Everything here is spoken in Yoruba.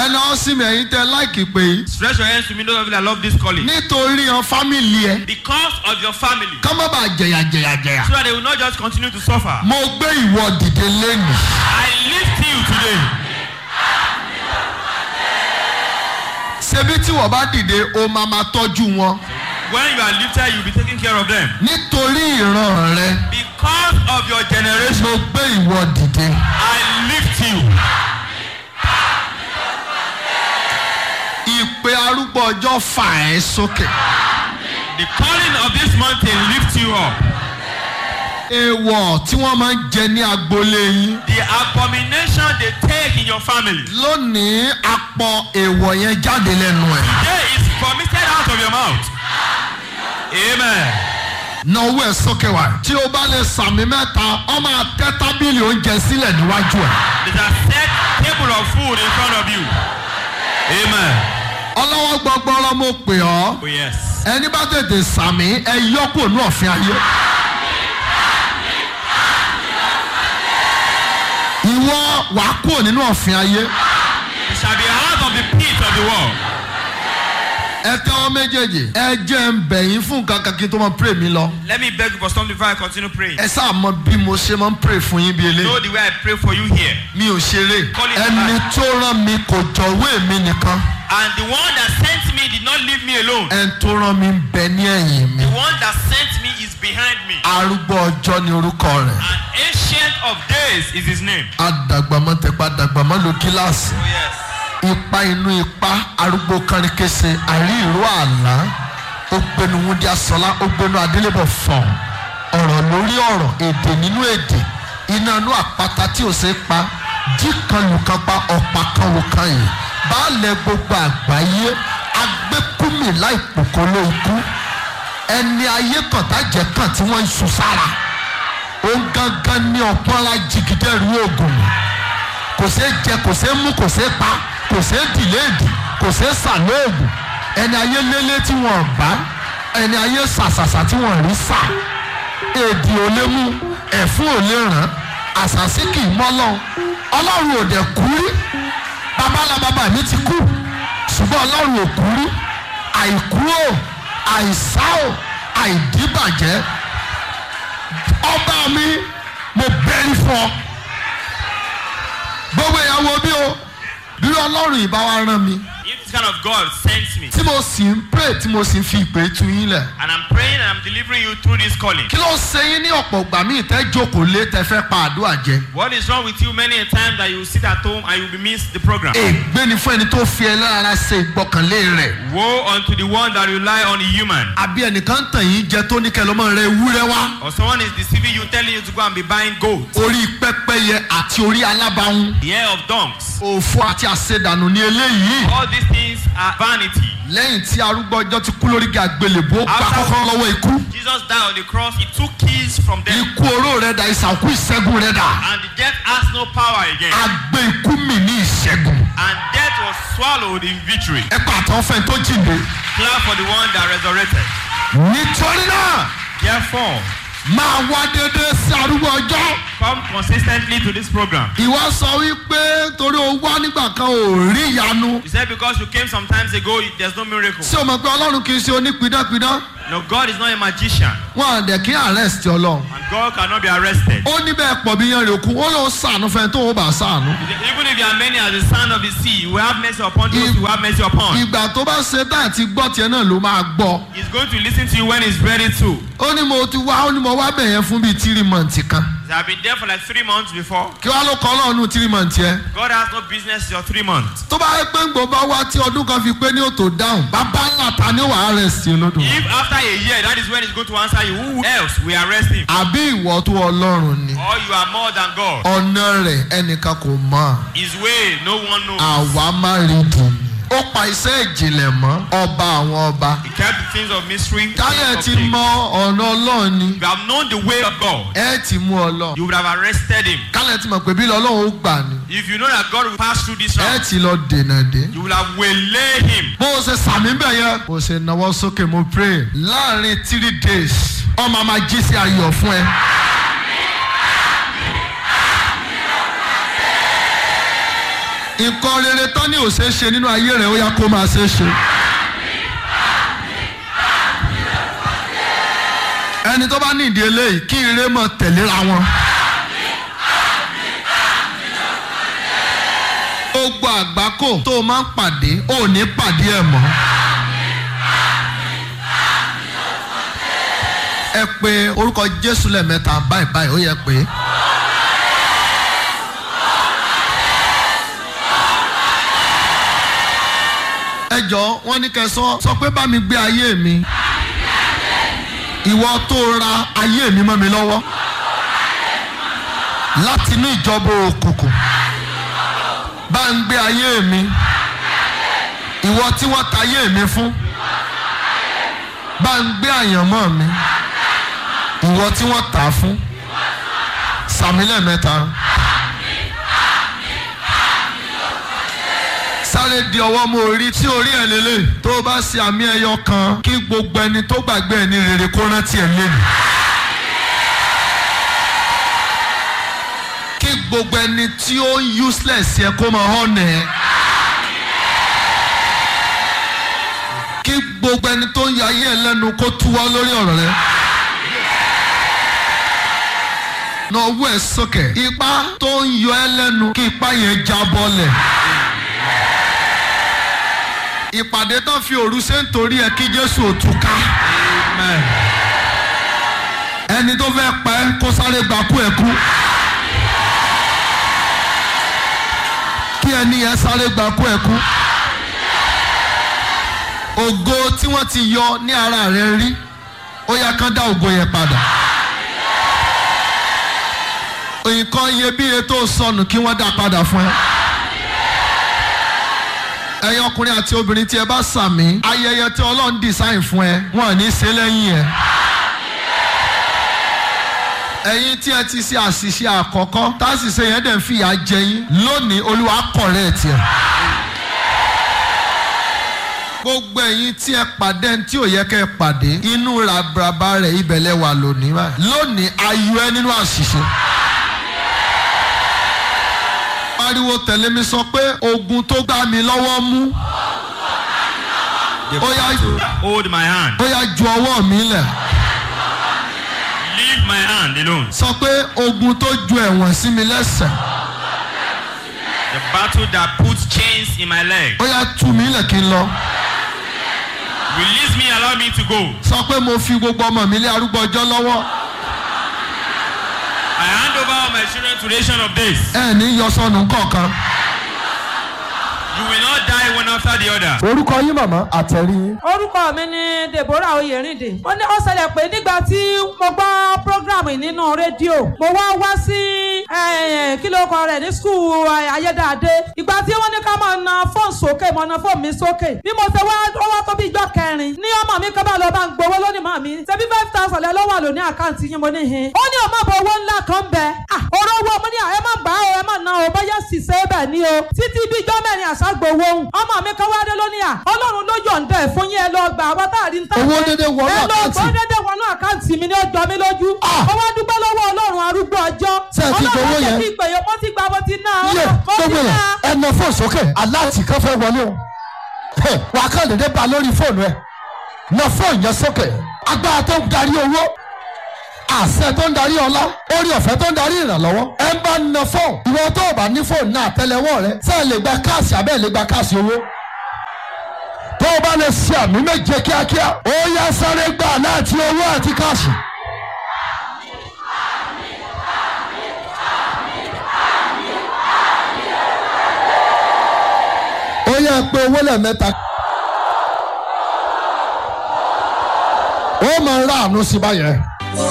ẹni ọ sí mi ẹ̀yin tẹ láìkì pé yìí Stretch your hands to me, those of you that love this calling. nítorí ọ fámìlì ẹ Because of your family. ká má bàa jẹyà jẹyà jẹyà. So that they will not just continue to suffer. mo gbé ìwọ dìde lẹ́nu. I lift you today. ṣebí tí wọ́n bá dìde o máa ma tọ́jú wọn. When you are lifted, you will be taking care of them. nítorí ìran rẹ Because of your generation, mo gbé ìwọ dìde. I lift you. ìpè arúgbó ọjọ́ fà ẹ́ sókè. The calling of this mountain lifts you up. èèwọ̀ tí wọ́n máa ń jẹ ní agboolé yín. The abomination they take in your family. lónìí apọ̀ èèwọ̀ yẹn jáde lẹ́nu ẹ̀. Today is vomited out of your mouth. Amen. na owó ẹ̀ sókè wá. tí o bá lè sàmì mẹ́ta ọ máa tẹ́ tábìlì oúnjẹ sílẹ̀ níwájú ẹ̀. There's a set table of food in front of you. Amen. ọlọ́wọ́ gbọgbọrọ mo pè ọ́. Oh, yes. ẹni bá tètè sàmì ẹ yọkù ní ọ̀fìn ayé. ìwọ wàá kúrò nínú ọ̀fìn ayé. You shall be out of the pit of the world. ẹ tẹ́wọ́ méjèèjì. ẹ jẹ́ ń bẹ̀yìn fún nǹkan kan kí n tó máa pray mi lọ. Let me beg you for something before I continue praying. ẹ sáà mọ bí mo ṣe máa ń pray fún yín bí Know eléyìí. the way I pray for you here. mi ò ṣeré. Call it ẹni tó rán mi kò jọ̀wé mi nìkan. And the one that sent me did not leave me alone. ẹni tó rán mi ń bẹ ní ẹ̀yìn mi. The one that sent me is behind me. arúgbó ọjọ́ ni orúkọ rẹ̀. An ancient of days is his name. adàgbàmọ́ tẹpá dàgbàmọ́ lo kíláàsì. Oh, yes. ipa inú ipa arúgbó kánrikése àrí ìró àlá ó gbénu wúndí asọlá ó gbénu adélébọ̀ fọ̀n ọ̀rọ̀ lórí ọ̀rọ̀ èdè nínú èdè iná inú àpáta tí ò ṣe é pa jí kan lù kan pa ọ̀pá kan lù kan yìí baálẹ̀ gbogbo àgbáyé agbẹ́kúmì láìpòkó ló ikú ẹni ayé kan tájẹ́ kan tí wọ́n ń sun sára ó ń gángan ní ọ̀pọ̀ ńlá jìgídẹ́rù oògùn kò ṣeé jẹ kò ṣeé mú kò ṣeé pa kò ṣeé dìléèdì kò ṣeé sàlóògùn ẹni ayé lélé tí wọn bá ẹni ayé sàṣàṣà tí wọn rí sà èdè ò lè mú ẹ̀fún ò lè ràn àṣàṣì kì í mọ́lọ́ ọlọ́run ò dẹ̀ kú rí babalá bàbá mi ti kú ṣùgbọ́n ọlọ́run ò kú rí àìkú o àìsá o àìdíbàjẹ́ ọba mi mo bẹ́rí fún ọ gbogbo ìyàwó bí o bí ọlọ́run ìbá wa rán mi If this kind of God sends me, tí mo sì ń pray tí mo sì ń fi ìpè tu yín lẹ̀ and I'm praying and I'm delivering you through this calling, kí ló ṣe yín ní ọ̀pọ̀ ìgbà míì tẹ́ jókòó lé tẹ́ fẹ́ pa àdúrà jẹ what is wrong with you many a time that you sit at home and you will miss the program? ègbé ni fún ẹni tó fi ẹlẹ́rara ṣe ìgbọ́kànlé rẹ̀ Woe unto the one that rely on a human. àbí ẹnìkan tàn yín jẹ tó ní kẹlọ́mọ rẹ ewúrẹ́ wá Or someone is deceiving you, telling you to go and be buying gold, orí pẹ́pẹ́yẹ àti orí alábàáhùn the hair of donks. òfò àti àṣedànù ní eléyìí All these things are vanity. lẹ́yìn tí arúgbó ọjọ́ ti kú lórí àgbélébó gba After- kọ́kọ́ lọ́wọ́ ikú Jesus died on the cross, he took keys from them, ikú oró rẹ̀ dà ìsànkú ìṣẹ́gun rẹ̀ dà and the death has no power again. àgbẹ̀ ikú mi ní ìṣẹ́gun And death was swallowed in victory. ẹ pàtó fẹ́ tó jìnde Clap for the one that resurrected. nítorí náà Therefore, máa wá dédé sí arúgbó ọjọ́ come consistently to this program. ìwọ sọ wípé torí o wá nígbà kan ò rí ìyanu You said because you came some times ago, there's no miracle. ṣé o mọ̀ pé ọlọ́run kì í ṣe onípidánpidán No, God is not a magician, wọn à dẹ̀ kí arrest ọlọ́run and God cannot be arrested. ó ní bẹ́ẹ̀ pọ̀ bí yan rè kú ó lóun sànù fẹ́ tó o bá sànù Even if you are many as the sand of the sea, you will have mercy upon those you have mercy upon. ìgbà tó bá ṣe tá àti gbọ́ tiẹ̀ náà ló máa gbọ́ He's going to listen to you when he's ready to. ó ní mo ti wá ó ní mo wá bẹ̀ yẹn fún bíi tírí mọ̀ǹtì kan I've been there for like three months before. kí wàá ló kọ́ ọlọ́run nù tírí mọ̀ǹtì yẹn God has no business your three months. tó bá yẹ pé ń gbọ́ bá wá tí ọdún kan fi pé ní òtò dáhùn bàbá ńlá ta ni wàá rẹ̀ sí olódò If after a year, that is when he's going to answer you, who else will arrest him? àbí ìwọ tó ọlọ́run ni Or you are more than God. ọ̀nà rẹ̀ ẹnìkan kò mọ̀ His way, no one knows. àwa má rí dùn ní. ó pa iṣẹ́ ìjìnlẹ̀ mọ́ ọba àwọn ọba He kept the things of mystery. táyẹ̀ of ti things. mọ ọ̀nà ọlọ́run ni If you have known the way of God, ẹ ti mú ọlọ́run you would have arrested him. kálẹ̀ ti mọ̀ pé bí ọlọ́run ó gbà ni If you know that God will pass through this ẹ route, ti lọ dènà dé. you will have waylaid him. bó o ṣe sàmì bẹ̀ yẹn. bó o ṣe nawọ́ sókè mo pray láàrin three days ọmọ máa jí sí ayọ̀ fún ẹ. nǹkan rere tán ní òṣè ṣe nínú ayé rẹ̀ ó yá kó máa ṣe é ṣe. ẹni tó bá ní ìdí eléyìí kí ire mọ̀ tẹ̀léra wọn. gbogbo àgbákò tó o máa ń pàdé ò ní pàdé ẹ̀ mọ́. ẹ pé orúkọ jésù lẹ́ẹ̀mẹ́ta báyìí báyìí ó yẹ pé. ẹ jọ wọn ní kẹ́ sọ sọ pé bá mi gbé ayé mi ìwọ tó ra ayé mi mọ́ mi lọ́wọ́ láti inú ìjọba òkùnkùn bá ń gbé ayé mi ìwọ tí wọ́n ta ayé mi fún bá ń gbé àyànmọ́ mi ìwọ tí wọ́n tà á fún sàmì lẹ́ẹ̀mẹ́ta. sáré di ọwọ́ mọ́ orí tí orí ẹ̀ lélẹ̀ tó o bá ṣe àmì ẹyọ kan kí gbogbo ẹni tó gbàgbé ẹ̀ ní rere kó rántí ẹ̀ lẹ́nu. kí gbogbo ẹni tí ó useless yẹ kó máa hàn ẹ̀. kí gbogbo ẹni tó ń ya ayé ẹ̀ lẹ́nu kó túwọ́ lórí ọ̀rọ̀ rẹ̀. na ọwọ́ ẹ̀ sókè ipá tó ń yọ ẹ́ lẹ́nu kí ipá yẹn jábọ́lẹ̀ ìpàdé tán fi òru ṣe ń torí ẹ kí jésù ò tú ká. Amen. ẹni tó fẹ́ pa ẹ́ kó sáré gba kú ẹ̀ kú. kí ẹni yẹn sáré gba kú ẹ̀ kú. ògo tí wọ́n ti yọ ní ara rẹ̀ rí ó yá kán dá ògo yẹn padà. nǹkan iyebíye tó sọnù kí wọ́n dá padà fún ẹ ẹ̀yin ọkùnrin àti obìnrin tí ẹ bá sàmì ayẹyẹ tí ọlọ́run design fún ẹ wọn ò ní ṣe lẹ́yìn ẹ. ẹ̀yin tí ẹ ti ṣe àṣìṣe àkọ́kọ́ tá a sì ṣe yẹn dẹ̀ ń fìyà jẹ yín lónìí olúwa kọ̀rẹ́ ẹ̀ tiẹ̀. gbogbo ẹ̀yin tí ẹ pàdé ẹni tí ò yẹ kẹ́ ẹ pàdé inú ràbàràbà rẹ̀ ibẹ̀ lẹ wà lónìí báyìí lónìí ayọ̀ ẹ nínú àṣìṣe pariwo tẹ̀lé mi sọ pé ogun tó gbá mi lọ́wọ́ mú The Oh, yeah. battle hold my hand. ó yá ju ọwọ́ mi lẹ̀ Leave my hand alone. sọ pé ogun tó ju ẹ̀wọ̀n sí mi lẹ́sẹ̀ The battle that puts chains in my leg. ó yá tú mi lẹ̀ kí n lọ Release me, allow me to go. sọ pé mo fi gbogbo ọmọ mi lé arúgbó ọjọ́ lọ́wọ́ I hand over all my children to nation of days. ẹ ní yọ sọnù kọ̀ọ̀kan. You will not die one after the other. orúkọ yín màmá àtẹ̀rí yín. orúkọ mi ni deborah oyèrìndé ó ní ó ṣẹlẹ̀ pé nígbà tí mo gbọ́ programu yìí nínú rédíò mo wá wá sí eh, kí ló kọ rẹ̀ ní skul ayédáadé ìgbà tí wọ́n ní ká máa na fóònù sókè mo na fóònù mi sókè bí mo ṣe wá ó wá tó bí ijọ́ kẹrin ní ọmọ mi kọ́ bá lọ bá ń gbowó lónìí mọ́ mi ṣebí five thousand lẹ́ lọ́wọ́ àlò ní àkáǹtì yín mo ní hin ó ní ọmọ bọ owó ńlá kan bẹ ah ọ̀rọ̀ owó mo ní à, ẹ má gbà á o ẹ má ná o bóyá sì ṣe é bẹ̀ ni o títí bí ijọ́ mẹ́rin àṣàgbowó òun ọmọ mi kan wá dé lónìí à ọlọ́run ló yọ̀ǹda ẹ̀ fún yín ẹ lọ gbà àwọn tá a rí ń tà Owó dédé wọnú ẹ lọ àkáǹtì. gbọ́ dédé wọnú àkáǹtì mi ní ọjọ́ mi lójú Ah. mo wá dúpẹ́ lọ́wọ́ ọlọ́run arúgbó ọjọ́ Ṣé ẹ ti gbowó ọlọ́run yẹn? ti pè é mo ti gbà mo ti ná yé mo ti gbogbo ná yẹn ẹnà fóònù sókè aláàtì kan fẹ́ wọlé o Hey, wà á kàn dédé ba lórí fóònù ẹ na fóònù yẹn sókè agbára tó ń darí owó àṣẹ tó ń darí ọlá orí ọ̀fẹ́ tó ń darí ìrànlọ́wọ́ ẹ ń bá na fóònù ìwọ tó o bá ní fóònù náà tẹ́lẹ̀wọ́ rẹ ṣé ẹ lè gba káàsì abẹ́ ẹ lè gba káàsì owó tó o bá lè ṣe àmì méje kíákíá ó yá sáré gbà láti owó àti káàsì. ó yẹ pé owó lẹ́ẹ̀mẹ́ta. ó máa ń ráàánú sí báyẹn.